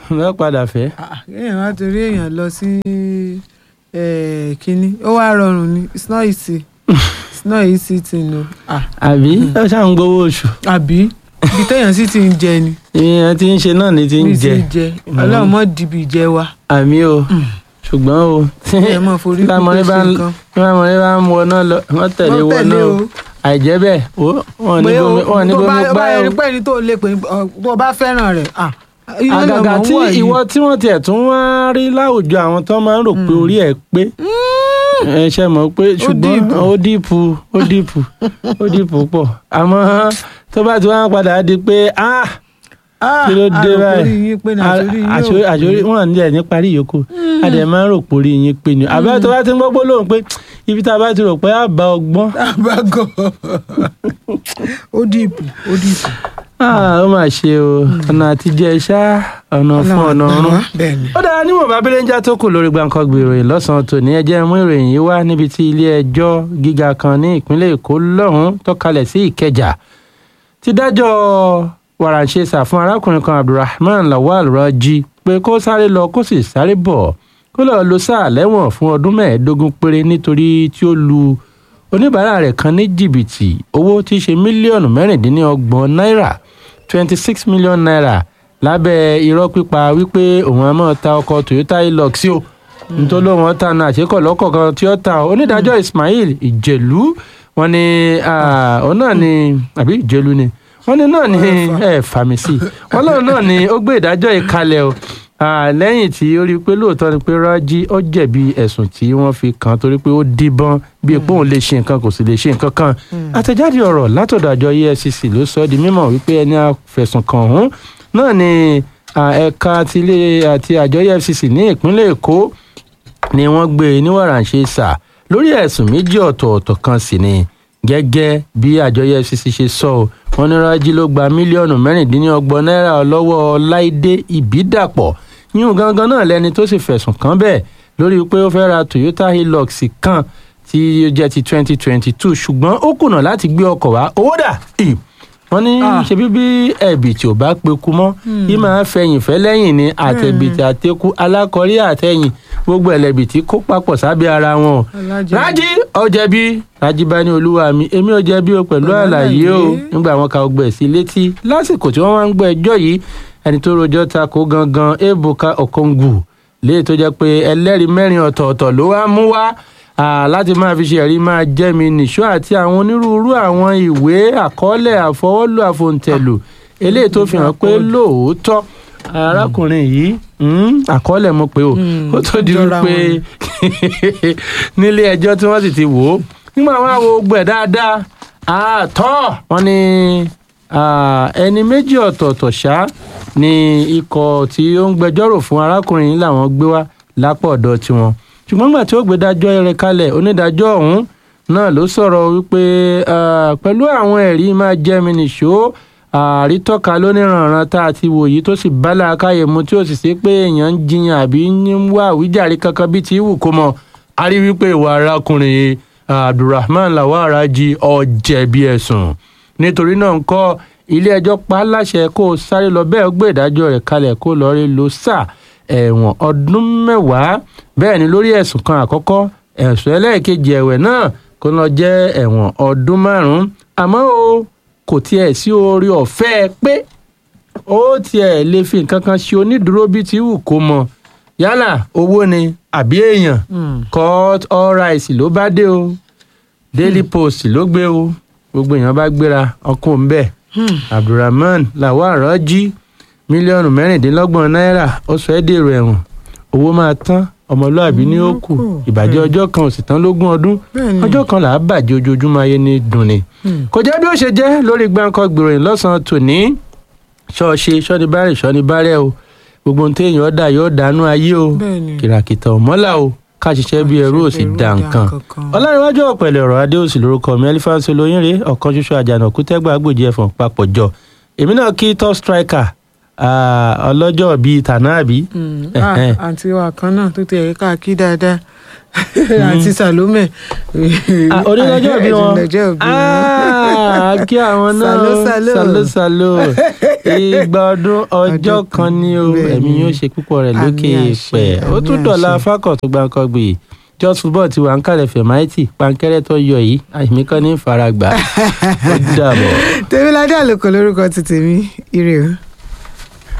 lọ́ padà fẹ́. Ah, kéèyàn wá torí èèyàn lọ sí eh, kínní ó wá rọrùn ni it's not easy it's not easy thing o Ah, àbí ó ṣáà ń gbowó oṣù àbí ibi téèyàn sì ti ń jẹ ni ìyẹn tí ń ṣe náà ni ti ń bí jẹ ti jẹ ọlọ́run mọ́ dìbì jẹ wa àmì o ṣùgbọ́n o ẹ mọ̀ forí Tí lámọ̀rí pípé bá ṣe ń nǹkan tí lámọ̀rí bá ń wọná lọ wọ́n tẹ̀lé Wọ́n wọná tẹ̀lé o o. àìjẹ́ bẹ́ẹ̀ o wọ́n ní pé bomi o wọ́n ní tó bomi bá gbá bá o ẹni pé ẹni tó lè pè ọ, tó bá fẹ́ràn rẹ̀ ah, iná lè àgàgà mọ̀ ń tí wọ̀ yìí. ìwọ tí wọ́n tiẹ̀ tún wá rí láwùjọ àwọn tó máa ń rò pé orí ẹ̀ pé ẹ ṣe mọ̀ pé ṣùgbọ́n dìpù. ó dìpù ó dìpù ó dìpù pọ̀ àmọ́ tó bá ti wá padà di pé ah Ah, kí ló dé àròkọ báyìí orí yín pé ní àṣírí yín ò àṣírí pé. àṣírí wọn ní ẹ̀ ní parí yòókù a dẹ̀ máa ń rò pé orí yín pé ni àbẹ́ tó bá ti ń gbọ́ gbólóhùn pé ibi tá a bá ti rò pé àbá ọgbọ́n àbágọ ó dìbò ó dìbò. ah, ó mà ṣe o ọ̀nà àtijọ́ ṣá ọ̀nà fún ọ̀nà ọ̀run. bẹ́ẹ̀ ni. ó dára níwọ̀n bá bílẹ̀njà tó kù lórí gbàǹkangbè ìròyìn lọ́sàn-án tòní ẹ jẹ́ mú ìròyìn yìí wá níbi tí ilé ẹjọ́ gíga kan ní ìpínlẹ̀ èkó lọ́hùn-ún tó kalẹ̀ sí ìkẹjà ti dájọ́ wàràǹṣeṣà fún arákùnrin kan abdulrahman lawal rọjí pé kó sáré lọ kó sì sáré bọ̀ kó lọ́ọ́ lo sáà lẹ́wọ̀n fún ọdún mẹ́ẹ̀ẹ́dógún péré nítorí tí ó lu oníbàárà rẹ̀ kan ní jìbìtì owó tí í ṣe mílíọ̀nù mẹ́rìndínlọ́gbọ̀n náírà twenty six million naira lábẹ́ irọ́ pípa wípé òun á máa ta ọkọ̀ toyota hilux sí o nítorí lóun ọ̀tá náà àṣekọ̀ lọ́kọ̀ kan tí ó ta o onídàájọ́ ismail ìjẹ̀lú wọn ni ah, òun náà ni àbí ìjẹ̀lú ni wọn ni náà ni ẹ fàmì sí i wọn lóun náà ni ó gbé ìdájọ́ yìí kalẹ̀ o Ah, lẹ́yìn tí ó rí i pé lóòótọ́ ni pé rájí ó jẹ̀bi ẹ̀sùn tí wọ́n fi kàn án torí pé ó díbọ́n bí epo òun lè ṣe nǹkan kò sì lè ṣe nǹkan kan àtẹ̀jáde ọ̀rọ̀ látọ̀dọ̀ àjọ efcc ló sọ ọ́ di mímọ̀ wípé ẹni àfẹ̀sùn kàn ọ̀hún náà ni ah, ẹ̀ka ti ilé àti àjọ efcc ní ìpínlẹ̀ èkó ni wọ́n gbé e ní wàràǹṣeṣà lórí ẹ̀sùn méjì ọ̀tọ̀ọ̀tọ̀ kan sì ni gẹ́gẹ́ bí àjọ efcc ṣe sọ ọ́ wọn ní rájí ló gba mílíọ̀nù mẹ́rìndínlọ́gbọ̀n náírà lọ́wọ́ láìdé ìbídàpọ̀ yíyún gangan náà lẹni tó sì fẹ̀sùn kàn bẹ́ẹ̀ lórí pé ó fẹ́ ra toyota hilux kan tí ó jẹ́ ti twenty twenty two ṣùgbọ́n ó kùnà láti gbé ọkọ̀ wá owó dà ì wọ́n ní Ah. ṣebí bí ẹ̀bì tí ò bá peku mọ́ yìí máa fẹ̀yìn fẹ́ lẹ́yìn ní àtẹ̀bìtì àtẹ̀kù alákọ̀rí àtẹ̀yìn gbogbo ẹlẹ́bìtì kó papọ̀ sábẹ́ ara wọn o Alájẹ. rájí ó jẹ̀bi rájí bá ní olúwa mi èmi ò jẹ̀bi o pẹ̀lú Pẹ̀lú àlàyé o àlàyé. nígbà wọn ka ọgbẹ́ sí létí lásìkò tí wọ́n wá ń gbọ́ ẹjọ́ yìí ẹni tó rojọ́ ta kó gangan ebuka okongwu léè tó jẹ́ pé ẹlẹ́rìí mẹ́rin ọ̀tọ̀ọ̀tọ̀ ló wá mú wá ah, láti máa fi ṣe ẹ̀rí máa jẹ́ mi nìṣó àti àwọn onírúurú àwọn ìwé àkọọ́lẹ̀ àfọwọ́lù àfòǹtẹ̀lù eléyìí tó fi hàn pé lóòótọ́ arákùnrin yìí mm, àkọọ́lẹ̀ mo pé o Mm, ó tó di jọra wípé nílé ẹjọ́ tí wọ́n sì ti wò ó nígbà wọn á wo gbẹ̀ dáadáa àtọ́ wọn ni ah, ẹni méjì ọ̀tọ̀ọ̀tọ̀ ṣá ni ikọ̀ tí ó ń gbẹjọ́rò fún arákùnrin yìí làwọn gbé wá lápò ọ̀dọ̀ tiwọn ṣùgbọ́n nígbà tí ó gbé dájọ́ rẹ̀ kalẹ̀ onídàájọ́ ọ̀hún náà ló sọ̀rọ̀ wípé ah, pẹ̀lú àwọn ẹ̀rí máa jẹ́ mi nìṣó àrítọ́ka lóníranran tá a ti wò yìí tó sì bá làákàyè mu tí ó sì ṣe pé èèyàn ń jiyàn àbí ń wá àwíjàre kankan bíi ti wù kó mọ a rí wípé ìwà arákùnrin yìí, abdulrahman lawal raji ọ̀jẹ̀bi ẹ̀sùn nítorí náà ń kọ́ ilé ẹjọ́ pa á láṣẹ kó o sáré lọ bẹ́ẹ̀ ó gbé ìdájọ́ rẹ̀ kalẹ̀ kó lọ́ọ́ rí lo sáà ẹ̀wọ̀n ọdún mẹ́wàá bẹ́ẹ̀ ni lórí ẹ̀sùn kan àkọ́kọ́ ẹ̀sùn ẹlẹ́ẹ̀kejì ẹ̀wẹ̀ náà kó lọ jẹ́ ẹ̀wọ̀n ọdún márùn-ún àmọ́ o kò tiẹ̀ sí orí ọ̀fẹ́ pé ó tiẹ̀ lè fi nǹkan kan ṣe onídùúró bíi ti wù kó mọ yálà owó ni àbí èèyàn Mm. court all rights ló bá dé o daily post ló gbé o gbogbo èèyàn bá gbéra ọkùnrin bẹ́ẹ̀ Hmm. abdulrahman lawal rọjí mílíọ̀nù mẹ́rìndínlọ́gbọ̀n náírà ó sọ ẹ́ dèrò ẹ̀wọ̀n owó máa tán ọmọlúàbí ní ó kù kù. ìbàjẹ́ ọjọ́ kan ò sì tán lógún ọdún Bẹ́ẹ̀ni. ọjọ́ kan là á bàjẹ́ ojoojúmọ́ ayé ní dùnni. Hmm. kò jẹ́ bí ó ṣe jẹ́ lórí gbáǹkọ́ gbìròyìn lọ́sàn-án tòní ṣọ́ọ̀ṣe ṣọ́nibárẹ̀ ṣọ́nibárẹ̀ o gbogbo ohun téèyàn ọ̀dà yóò dànù ayé o Bẹ́ẹ̀ni. kìràkìtà ọ̀mọ́là o ká ṣiṣẹ́ bí ẹrú ò sì dà nǹkan ọlárẹ̀wájú ọ̀pẹ̀lẹ̀ ọ̀rọ̀ adéòsì lórúkọ mi ẹlífáǹsì olóyìnrè ọ̀kan ṣoṣo àjànàkú tẹ́gbà gbòjì ẹ̀fọ̀n papọ̀ jọ èmi náà kí top striker ah, ọlọ́jọ́ bíi tànà àbí Mm. Ẹ̀hẹ́n. Ah, àǹtí wa kan náà tó ti ẹ̀ka kí dáadáa àti salome. Ah, onílọ́jọ́ bí wọn onílọ́jọ́ bí wọn. Ah, kí àwọn náà Salo, salo. salo salo ìgbà ọdún ọjọ́ Ọjọ́ kan kan, ni o bẹ́ẹ̀ ẹ̀mí ni. yóò ṣe púpọ̀ rẹ̀ Àmín lókè àṣẹ, pẹ̀ ó àmín tún dọ̀la àṣẹ. fákọ̀ tó gbáǹkọ́ gbé just football ti wà ń kàlẹ̀ fẹ̀máìtì pankẹ́rẹ́ tó yọ yìí àìmí kan ní ìfaragbà ó dàbọ̀. tèmíládé àlòkò lórúkọ ti tèmi ire o.